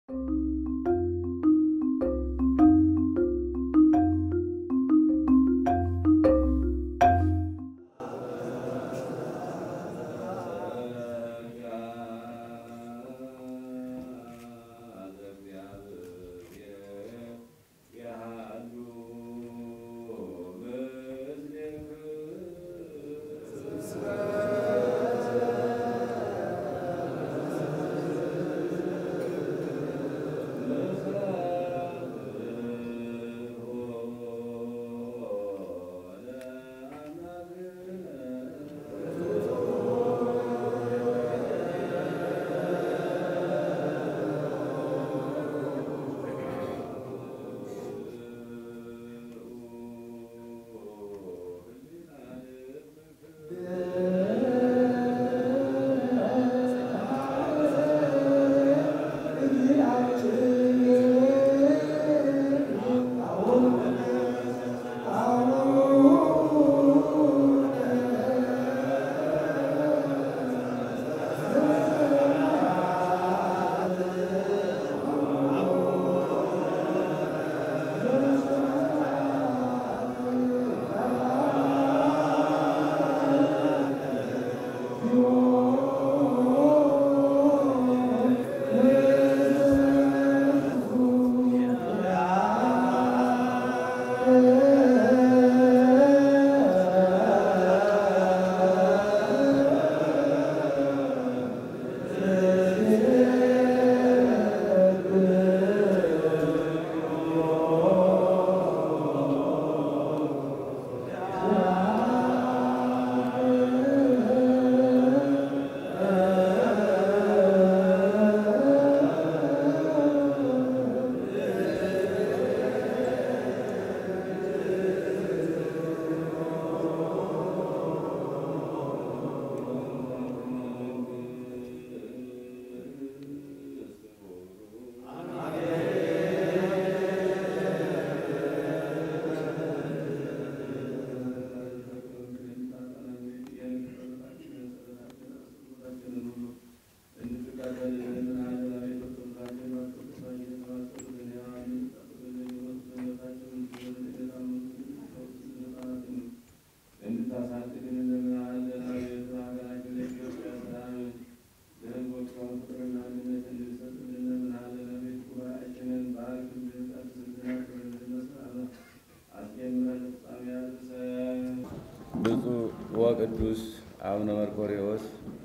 ብፁዕ ወቅዱስ አቡነ መርቆሬዎስ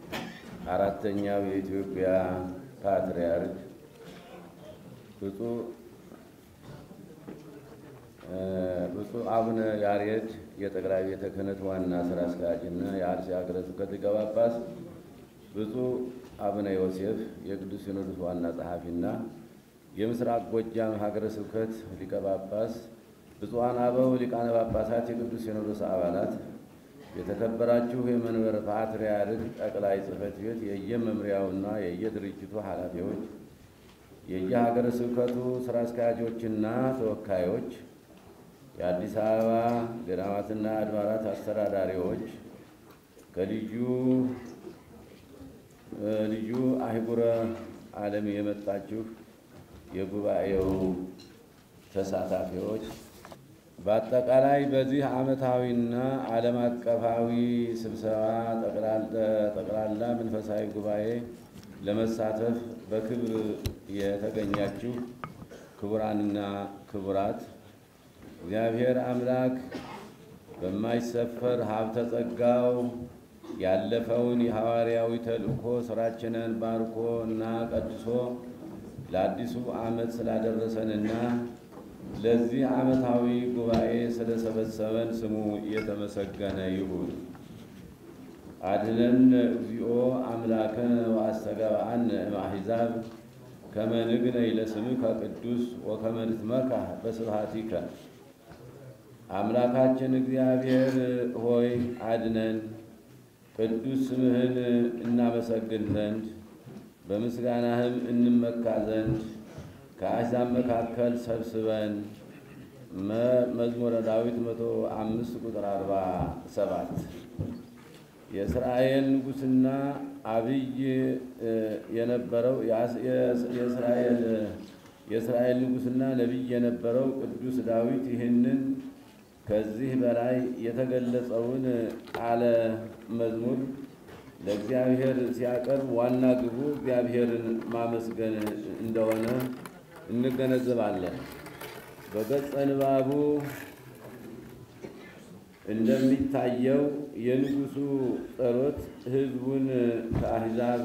አራተኛው የኢትዮጵያ ፓትርያርክ፣ ብፁዕ ብፁዕ አቡነ ያሬድ የጠቅላይ ቤተ ክህነት ዋና ስራ አስኪያጅ እና የአርሲ ሀገረ ስብከት ሊቀ ጳጳስ፣ ብፁዕ አቡነ ዮሴፍ የቅዱስ ሲኖዶስ ዋና ጸሐፊና የምስራቅ ጎጃም ሀገረ ስብከት ሊቀ ጳጳስ፣ ብፁዓን አበው ሊቃነ ጳጳሳት፣ የቅዱስ ሲኖዶስ አባላት፣ የተከበራችሁ የመንበረ ፓትርያርክ ጠቅላይ ጽሕፈት ቤት የየመምሪያውና የየድርጅቱ ኃላፊዎች፣ የየሀገረ ስብከቱ ስራ አስኪያጆችና ተወካዮች፣ የአዲስ አበባ ገዳማትና አድባራት አስተዳዳሪዎች፣ ከልዩ ልዩ አህጉረ ዓለም የመጣችሁ የጉባኤው ተሳታፊዎች በአጠቃላይ በዚህ ዓመታዊና ዓለም አቀፋዊ ስብሰባ ጠቅላላ መንፈሳዊ ጉባኤ ለመሳተፍ በክብር የተገኛችሁ ክቡራንና ክቡራት እግዚአብሔር አምላክ በማይሰፈር ሀብተ ጸጋው ያለፈውን የሐዋርያዊ ተልእኮ ስራችንን ባርኮ እና ቀድሶ ለአዲሱ ዓመት ስላደረሰንና ለዚህ ዓመታዊ ጉባኤ ስለሰበሰበን ስሙ የተመሰገነ ይሁን። አድነን እግዚኦ አምላከነ ወአስተጋብአነ እምአሕዛብ ከመ ንግነይ ለስምከ ቅዱስ ወከመ ንትመካህ በስብሐቲከ። አምላካችን እግዚአብሔር ሆይ አድነን፣ ቅዱስ ስምህን እናመሰግን ዘንድ በምስጋናህም እንመካ ዘንድ ከአሕዛብ መካከል ሰብስበን መዝሙረ ዳዊት መቶ አምስት ቁጥር አርባ ሰባት የእስራኤል ንጉሥና አብይ የነበረው የእስራኤል የእስራኤል ንጉሥና ነቢይ የነበረው ቅዱስ ዳዊት ይህንን ከዚህ በላይ የተገለጸውን ቃለ መዝሙር ለእግዚአብሔር ሲያቀርብ ዋና ግቡ እግዚአብሔርን ማመስገን እንደሆነ እንገነዘባለን። በገጸ ንባቡ እንደሚታየው የንጉሡ ጸሎት ሕዝቡን ከአሕዛብ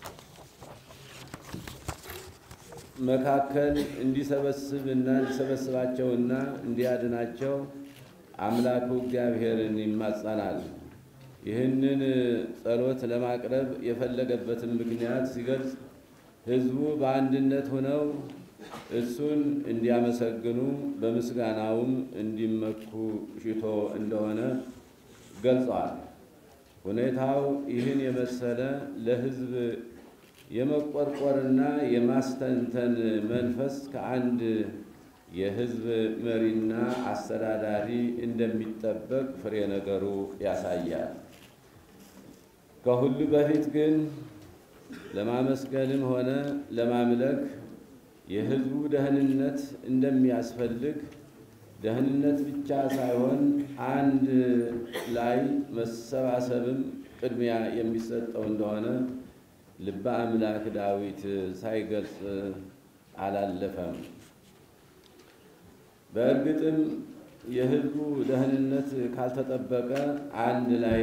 መካከል እንዲሰበስብና እንዲሰበስባቸውና እንዲያድናቸው አምላኩ እግዚአብሔርን ይማጸናል። ይህንን ጸሎት ለማቅረብ የፈለገበትን ምክንያት ሲገልጽ ሕዝቡ በአንድነት ሆነው እሱን እንዲያመሰግኑ በምስጋናውም እንዲመኩ ሽቶ እንደሆነ ገልጸዋል። ሁኔታው ይህን የመሰለ ለሕዝብ የመቆርቆርና የማስተንተን መንፈስ ከአንድ የሕዝብ መሪና አስተዳዳሪ እንደሚጠበቅ ፍሬ ነገሩ ያሳያል። ከሁሉ በፊት ግን ለማመስገንም ሆነ ለማምለክ የሕዝቡ ደህንነት እንደሚያስፈልግ ደህንነት ብቻ ሳይሆን አንድ ላይ መሰባሰብም ቅድሚያ የሚሰጠው እንደሆነ ልበ አምላክ ዳዊት ሳይገልጽ አላለፈም። በእርግጥም የሕዝቡ ደህንነት ካልተጠበቀ አንድ ላይ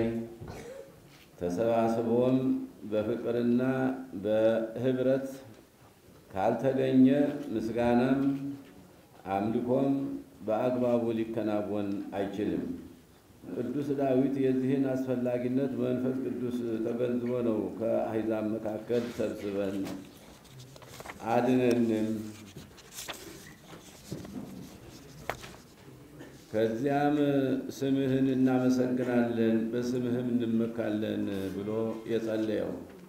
ተሰባስቦም በፍቅርና በህብረት ካልተገኘ ምስጋናም አምልኮም በአግባቡ ሊከናወን አይችልም። ቅዱስ ዳዊት የዚህን አስፈላጊነት መንፈስ ቅዱስ ተገንዝቦ ነው ከአሕዛብ መካከል ሰብስበን አድነንም ከዚያም ስምህን እናመሰግናለን በስምህም እንመካለን ብሎ የጸለየው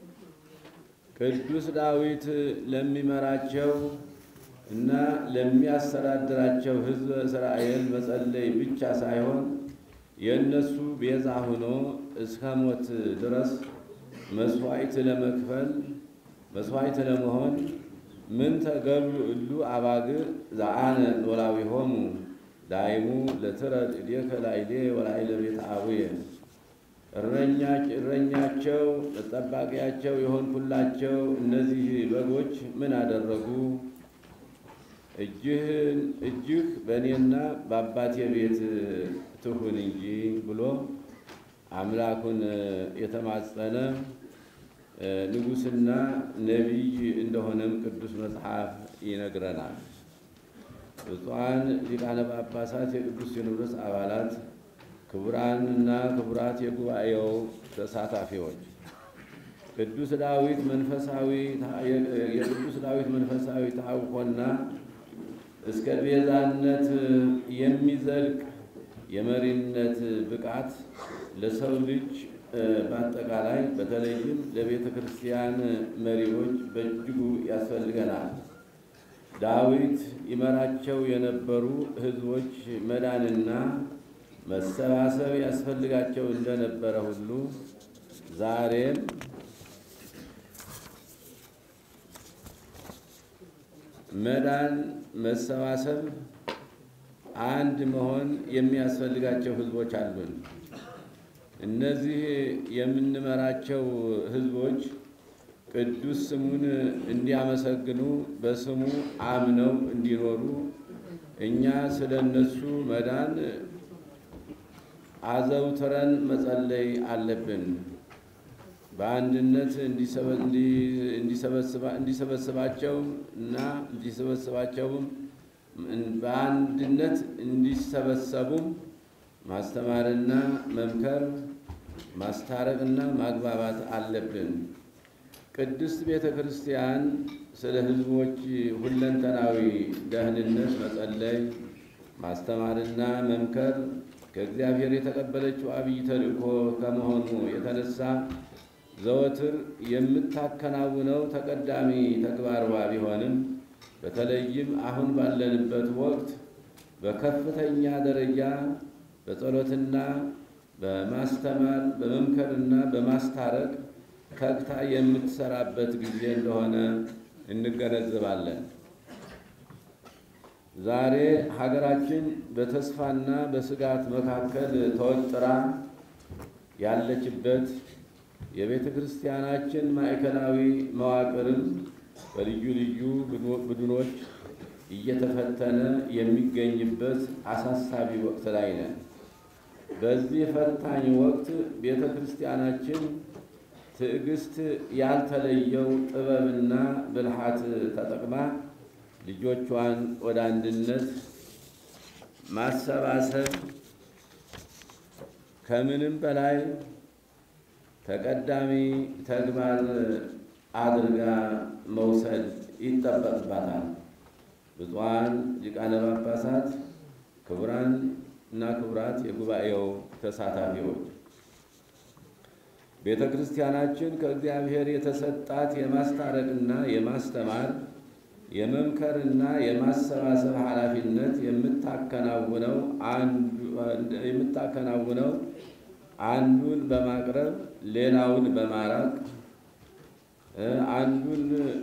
ቅዱስ ዳዊት ለሚመራቸው እና ለሚያስተዳድራቸው ሕዝበ እስራኤል መጸለይ ብቻ ሳይሆን የእነሱ ቤዛ ሆኖ እስከ ሞት ድረስ መስዋዕት ለመክፈል መስዋዕት ለመሆን ምን ተገብሉ እሉ አባግ ዘአነ ኖላዊሆሙ ዳይሙ ለትረድ እዴከ ላዕሌ ወላዕለ ቤተ አቡየ እረኛቸው ጠባቂያቸው የሆንኩላቸው እነዚህ በጎች ምን አደረጉ? እጅህ በእኔና በአባቴ ቤት ትሁን እንጂ ብሎ አምላኩን የተማጸነ ንጉሥና ነቢይ እንደሆነም ቅዱስ መጽሐፍ ይነግረናል። ብፁዓን ሊቃነ ጳጳሳት፣ የቅዱስ ሲኖዶስ አባላት፣ ክቡራንና ክቡራት የጉባኤው ተሳታፊዎች ቅዱስ ዳዊት መንፈሳዊ የቅዱስ ዳዊት መንፈሳዊ ታውቆና እስከ ቤዛነት የሚዘልቅ የመሪነት ብቃት ለሰው ልጅ በአጠቃላይ በተለይም ለቤተ ክርስቲያን መሪዎች በእጅጉ ያስፈልገናል። ዳዊት ይመራቸው የነበሩ ሕዝቦች መዳንና መሰባሰብ ያስፈልጋቸው እንደነበረ ሁሉ ዛሬም መዳን፣ መሰባሰብ፣ አንድ መሆን የሚያስፈልጋቸው ሕዝቦች አሉን። እነዚህ የምንመራቸው ሕዝቦች ቅዱስ ስሙን እንዲያመሰግኑ በስሙ አምነው እንዲኖሩ እኛ ስለ እነሱ መዳን አዘውትረን መጸለይ አለብን። በአንድነት እንዲሰበስባቸው እና እንዲሰበስባቸውም በአንድነት እንዲሰበሰቡም ማስተማርና መምከር ማስታረቅና ማግባባት አለብን። ቅድስት ቤተ ክርስቲያን ስለ ሕዝቦች ሁለንተናዊ ደህንነት መጸለይ፣ ማስተማርና መምከር ከእግዚአብሔር የተቀበለችው አብይ ተልእኮ ከመሆኑ የተነሳ ዘወትር የምታከናውነው ተቀዳሚ ተግባሯ ቢሆንም በተለይም አሁን ባለንበት ወቅት በከፍተኛ ደረጃ በጸሎትና በማስተማር በመምከርና በማስታረቅ ተግታ የምትሰራበት ጊዜ እንደሆነ እንገነዘባለን። ዛሬ ሀገራችን በተስፋና በስጋት መካከል ተወጥራ ያለችበት የቤተ ክርስቲያናችን ማዕከላዊ መዋቅርም በልዩ ልዩ ቡድኖች እየተፈተነ የሚገኝበት አሳሳቢ ወቅት ላይ ነን። በዚህ ፈታኝ ወቅት ቤተ ክርስቲያናችን ትዕግስት ያልተለየው ጥበብና ብልሃት ተጠቅማ ልጆቿን ወደ አንድነት ማሰባሰብ ከምንም በላይ ተቀዳሚ ተግባር አድርጋ መውሰድ ይጠበቅባታል። ብፁዓን ሊቃነ ጳጳሳት፣ ክቡራን እና ክቡራት የጉባኤው ተሳታፊዎች ቤተ ክርስቲያናችን ከእግዚአብሔር የተሰጣት የማስታረቅና የማስተማር የመምከርና የማሰባሰብ ኃላፊነት የምታከናውነው የምታከናውነው አንዱን በማቅረብ ሌላውን በማራቅ አንዱን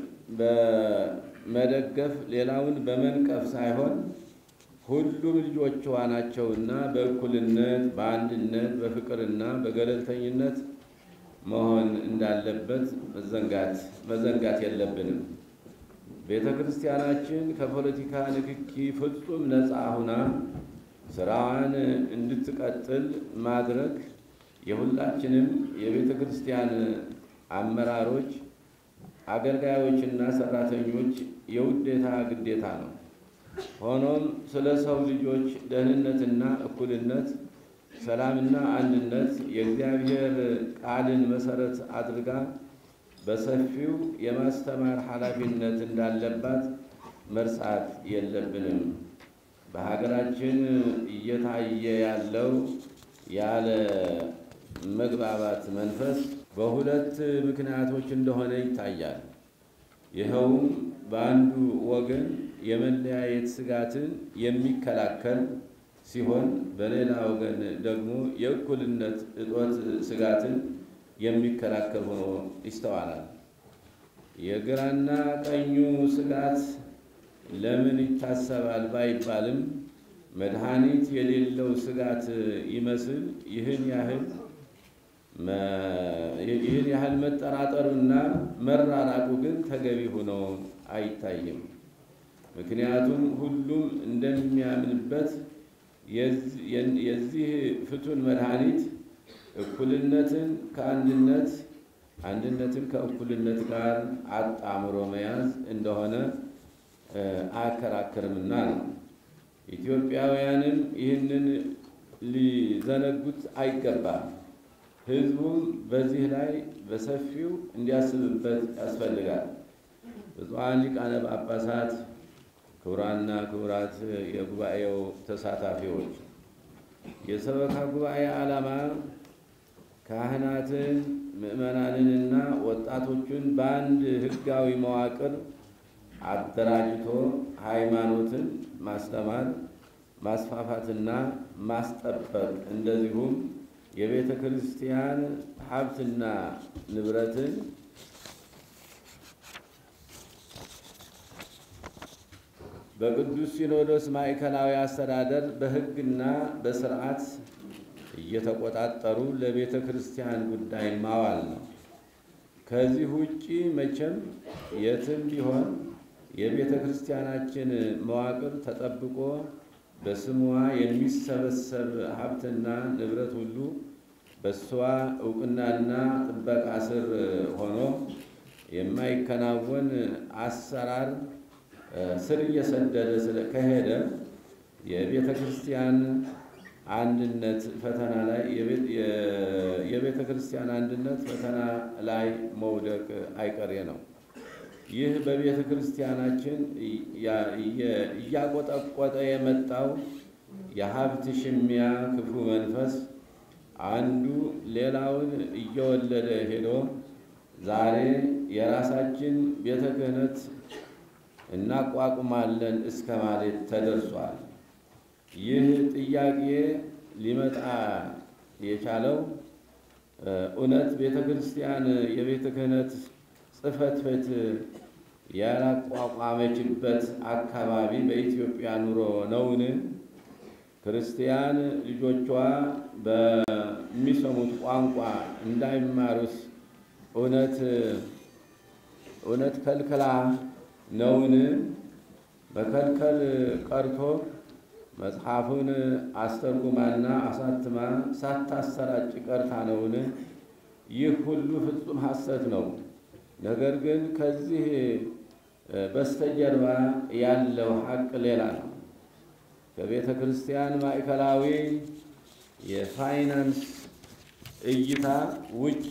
በመደገፍ ሌላውን በመንቀፍ ሳይሆን ሁሉም ልጆቿ ናቸውና በእኩልነት በአንድነት በፍቅርና በገለልተኝነት መሆን እንዳለበት መዘንጋት መዘንጋት የለብንም። ቤተ ክርስቲያናችን ከፖለቲካ ንክኪ ፍጹም ነፃ ሁና ስራዋን እንድትቀጥል ማድረግ የሁላችንም የቤተ ክርስቲያን አመራሮች፣ አገልጋዮችና ሰራተኞች የውዴታ ግዴታ ነው። ሆኖም ስለ ሰው ልጆች ደህንነትና እኩልነት፣ ሰላምና አንድነት የእግዚአብሔር ቃልን መሰረት አድርጋ በሰፊው የማስተማር ኃላፊነት እንዳለባት መርሳት የለብንም። በሀገራችን እየታየ ያለው ያለ መግባባት መንፈስ በሁለት ምክንያቶች እንደሆነ ይታያል። ይኸውም በአንዱ ወገን የመለያየት ስጋትን የሚከላከል ሲሆን፣ በሌላ ወገን ደግሞ የእኩልነት እጦት ስጋትን የሚከላከል ሆኖ ይስተዋላል። የግራና ቀኙ ስጋት ለምን ይታሰባል ባይባልም መድኃኒት የሌለው ስጋት ይመስል ይህን ያህል ይህን ያህል መጠራጠሩና መራራቁ ግን ተገቢ ሆኖ አይታይም። ምክንያቱም ሁሉም እንደሚያምንበት የዚህ ፍቱን መድኃኒት እኩልነትን ከአንድነት አንድነትን ከእኩልነት ጋር አጣምሮ መያዝ እንደሆነ አያከራክርምና ነው። ኢትዮጵያውያንም ይህንን ሊዘነጉት አይገባም። ሕዝቡም በዚህ ላይ በሰፊው እንዲያስብበት ያስፈልጋል። ብፁዓን ሊቃነ ጳጳሳት፣ ክቡራንና ክቡራት የጉባኤው ተሳታፊዎች የሰበካ ጉባኤ ዓላማ ካህናትን ምዕመናንንና ወጣቶችን በአንድ ሕጋዊ መዋቅር አደራጅቶ ሃይማኖትን ማስተማር ማስፋፋትና ማስጠበቅ እንደዚሁም የቤተ ክርስቲያን ሀብትና ንብረትን በቅዱስ ሲኖዶስ ማዕከላዊ አስተዳደር በሕግና በስርዓት እየተቆጣጠሩ ለቤተ ክርስቲያን ጉዳይ ማዋል ነው። ከዚህ ውጪ መቼም የትም ቢሆን የቤተ ክርስቲያናችን መዋቅር ተጠብቆ በስሟ የሚሰበሰብ ሀብትና ንብረት ሁሉ በእሷ እውቅናና ጥበቃ ስር ሆኖ የማይከናወን አሰራር ስር እየሰደደ ከሄደ የቤተ ክርስቲያን አንድነት ፈተና ላይ የቤተ ክርስቲያን አንድነት ፈተና ላይ መውደቅ አይቀሬ ነው። ይህ በቤተ ክርስቲያናችን እያቆጠቆጠ የመጣው የሀብት ሽሚያ ክፉ መንፈስ አንዱ ሌላውን እየወለደ ሄዶ ዛሬ የራሳችን ቤተ ክህነት እናቋቁማለን እስከ ማለት ተደርሷል። ይህ ጥያቄ ሊመጣ የቻለው እውነት ቤተ ክርስቲያን የቤተ ክህነት ጽሕፈት ቤት ያላቋቋመችበት አካባቢ በኢትዮጵያ ኑሮ ነውን? ክርስቲያን ልጆቿ በሚሰሙት ቋንቋ እንዳይማሩስ እውነት እውነት ከልክላ ነውን? መከልከል ቀርቶ መጽሐፉን አስተርጉማና አሳትማ ሳታሰራጭ ቀርታ ነውን? ይህ ሁሉ ፍጹም ሐሰት ነው። ነገር ግን ከዚህ በስተጀርባ ያለው ሀቅ ሌላ ነው። ከቤተ ክርስቲያን ማዕከላዊ የፋይናንስ እይታ ውጭ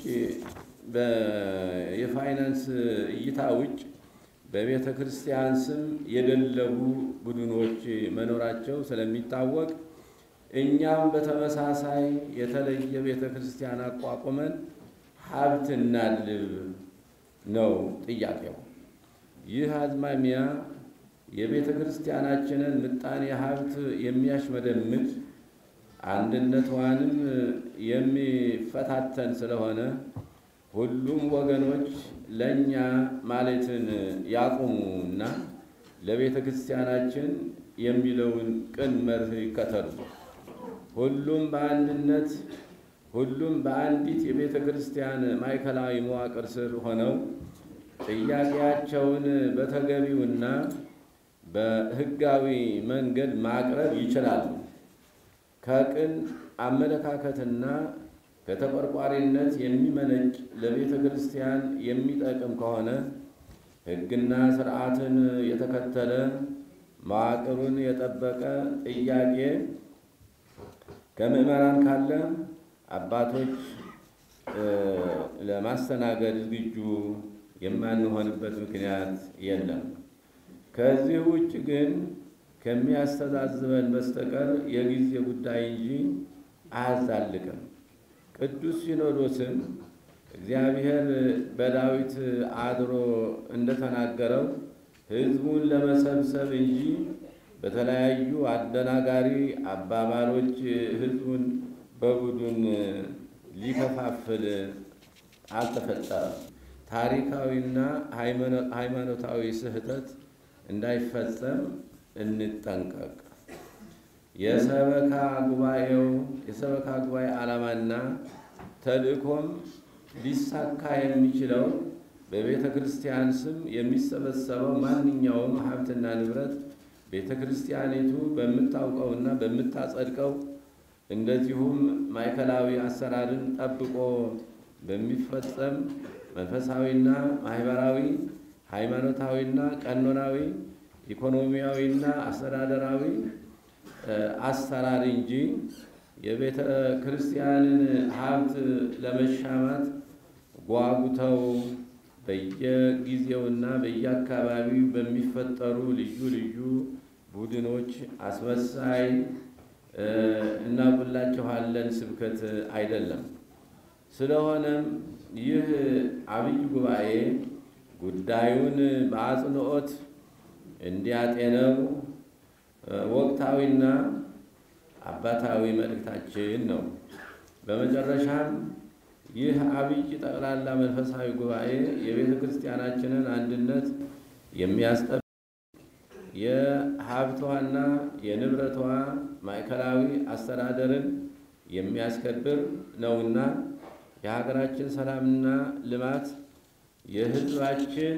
የፋይናንስ እይታ ውጭ በቤተ ክርስቲያን ስም የደለቡ ቡድኖች መኖራቸው ስለሚታወቅ እኛም በተመሳሳይ የተለየ ቤተ ክርስቲያን አቋቁመን ሀብት እናድልብ ነው ጥያቄው። ይህ አዝማሚያ የቤተ ክርስቲያናችንን ምጣኔ ሀብት የሚያሽመደምድ አንድነቷንም የሚፈታተን ስለሆነ ሁሉም ወገኖች ለእኛ ማለትን ያቁሙና ለቤተ ክርስቲያናችን የሚለውን ቅን መርህ ይከተሉ። ሁሉም በአንድነት ሁሉም በአንዲት የቤተ ክርስቲያን ማዕከላዊ መዋቅር ስር ሆነው ጥያቄያቸውን በተገቢውና በሕጋዊ መንገድ ማቅረብ ይችላሉ። ከቅን አመለካከትና ከተቆርቋሪነት የሚመነጭ ለቤተ ክርስቲያን የሚጠቅም ከሆነ ሕግና ስርዓትን የተከተለ መዋቅሩን የጠበቀ ጥያቄ ከምዕመራን ካለ አባቶች ለማስተናገድ ዝግጁ የማንሆንበት ምክንያት የለም። ከዚህ ውጭ ግን ከሚያስተዛዝበን በስተቀር የጊዜ ጉዳይ እንጂ አያዛልቅም። ቅዱስ ሲኖዶስም እግዚአብሔር በዳዊት አድሮ እንደተናገረው ሕዝቡን ለመሰብሰብ እንጂ በተለያዩ አደናጋሪ አባባሎች ሕዝቡን በቡድን ሊከፋፍል አልተፈጠረም። ታሪካዊና ሃይማኖታዊ ስህተት እንዳይፈጸም እንጠንቀቅ። የሰበካ ጉባኤው የሰበካ ጉባኤ ዓላማና ተልእኮም ሊሳካ የሚችለው በቤተ ክርስቲያን ስም የሚሰበሰበው ማንኛውም ሀብትና ንብረት ቤተ ክርስቲያኒቱ በምታውቀውና በምታጸድቀው እንደዚሁም ማዕከላዊ አሰራርን ጠብቆ በሚፈጸም መንፈሳዊና ማህበራዊ፣ ሃይማኖታዊና ቀኖናዊ፣ ኢኮኖሚያዊና አስተዳደራዊ አሰራር እንጂ የቤተ ክርስቲያንን ሀብት ለመሻማት ጓጉተው በየጊዜውና በየአካባቢው በሚፈጠሩ ልዩ ልዩ ቡድኖች አስመሳይ እናቁላችኋለን ስብከት አይደለም። ስለሆነም ይህ አብይ ጉባኤ ጉዳዩን በአጽንኦት እንዲያጤነው ወቅታዊና አባታዊ መልእክታችን ነው። በመጨረሻም ይህ አብይ ጠቅላላ መንፈሳዊ ጉባኤ የቤተ ክርስቲያናችንን አንድነት የሚያስጠብቅ የሀብቷና የንብረቷ ማዕከላዊ አስተዳደርን የሚያስከብር ነውና የሀገራችን ሰላምና ልማት የሕዝባችን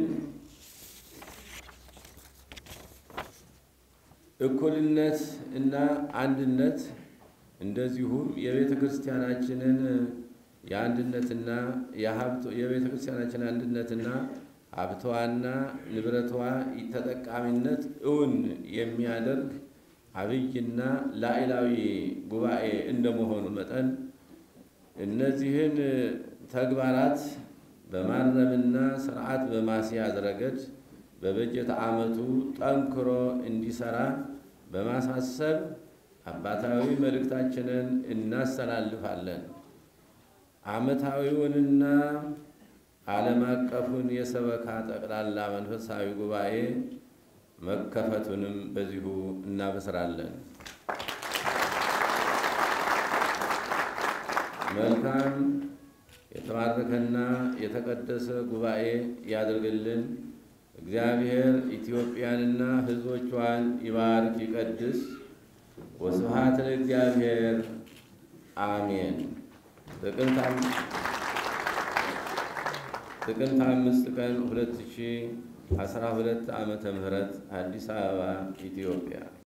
እኩልነት እና አንድነት እንደዚሁም የቤተ ክርስቲያናችንን የአንድነትና የሀብት የቤተ ክርስቲያናችን አንድነትና ሀብቷና ንብረቷ ተጠቃሚነት እውን የሚያደርግ አብይና ላዕላዊ ጉባኤ እንደመሆኑ መጠን እነዚህን ተግባራት በማረምና ስርዓት በማስያዝ ረገድ በበጀት ዓመቱ ጠንክሮ እንዲሰራ በማሳሰብ አባታዊ መልእክታችንን እናስተላልፋለን። ዓመታዊውንና ዓለም አቀፉን የሰበካ ጠቅላላ መንፈሳዊ ጉባኤ መከፈቱንም በዚሁ እናበስራለን። መልካም የተባረከና የተቀደሰ ጉባኤ ያድርግልን። እግዚአብሔር ኢትዮጵያንና ሕዝቦቿን ይባርክ ይቀድስ። ወስብሐት ለእግዚአብሔር አሜን። ጥቅምት አምስት ቀን 2012 ዓመተ ምህረት አዲስ አበባ ኢትዮጵያ